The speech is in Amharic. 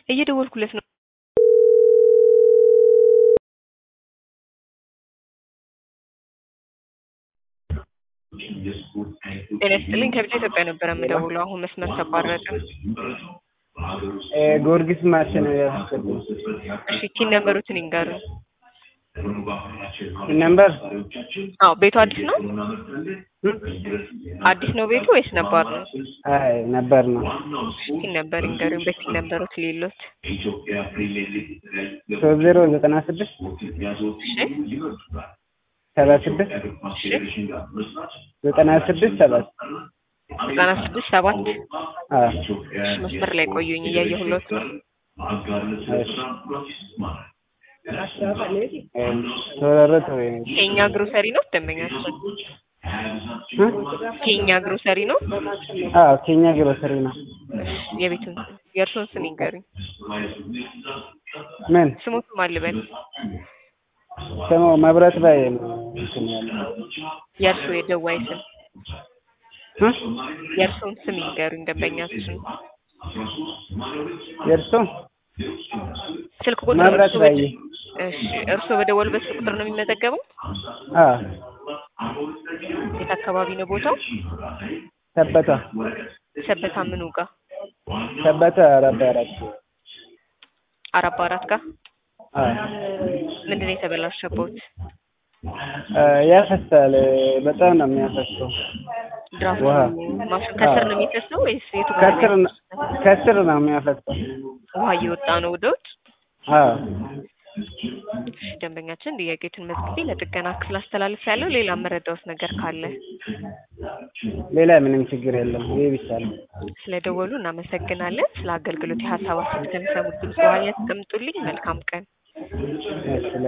እየደወልኩለት ነው። ጤና ይስጥልኝ ከብቻ ኢትዮጵያ ነበረ የምደውለው። አሁን መስመር ተቋረጠ። ጊዮርጊስ ማሽን ያስገቡ እሺ ቲን ነበሩትን ይንገሩን። ነምበር አዎ ቤቱ አዲስ ነው? አዲስ ነው ቤቱ ወይስ ነባር ነው? አይ ነበር ነው ቲን ነበር ይንገሩን። በቲን ነበሩት ሌሎት ሶስት ዜሮ ዘጠና ስድስት ሰባ ስድስት ዘጠና ስድስት ሰባት ዘጠና ስድስት ሰባት አዎ መስመር ላይ ቆዩኝ እያየሁለት ነው። ተወረረተ ወይ ኬኛ ግሮሰሪ ነው ደንበኛችን? ኬኛ ግሮሰሪ ነው? አዎ ኬኛ ግሮሰሪ ነው የቤቱን የእርሶን ስም ይንገሩኝ። ምን ስሞትም አልበል ስሙ መብራት ላይ ነው እንትን ያለው የእርሶ የደዋይ ስም እ የእርሶን ስም ይንገሩኝ ደንበኛችን። የእርሱ ስልክ ቁጥር መብራት እርሶ ላይ በደ- እሺ እርሶ በደወሉበት ስልክ ቁጥር ነው የሚመዘገበው? አዎ የት አካባቢ ነው ቦታው? ሰበታ ሰበታ ምኑ ጋር? ሰበታ አራት አራት አራባ አራት ጋር አዎ ምንድን ነው የተበላሸበት? ያፈሳል በጣም ነው የሚያፈሰው ድራፍቱ ውሃ። ማሽን ከስር ነው የሚፈሰው ወይስ የቱ ጋር ነው ከስር ነው ከስር ነው የሚያፈሰው ውሃ እየወጣ ነው ወደ ውጭ? አዎ እሺ፣ ደንበኛችን ጥያቄዎችን መዝግቤ ለጥገና ክፍል አስተላልፍ ያለው ሌላ መረዳውት ነገር ካለ ሌላ ምንም ችግር የለም ይሄ ብቻ ነው ስለደወሉ እናመሰግናለን። ስለ አገልግሎት የሀሳብ አስተያየት ከሚሰሙት ድምጽ በኋላ ያስቀምጡልኝ። መልካም ቀን። እሺ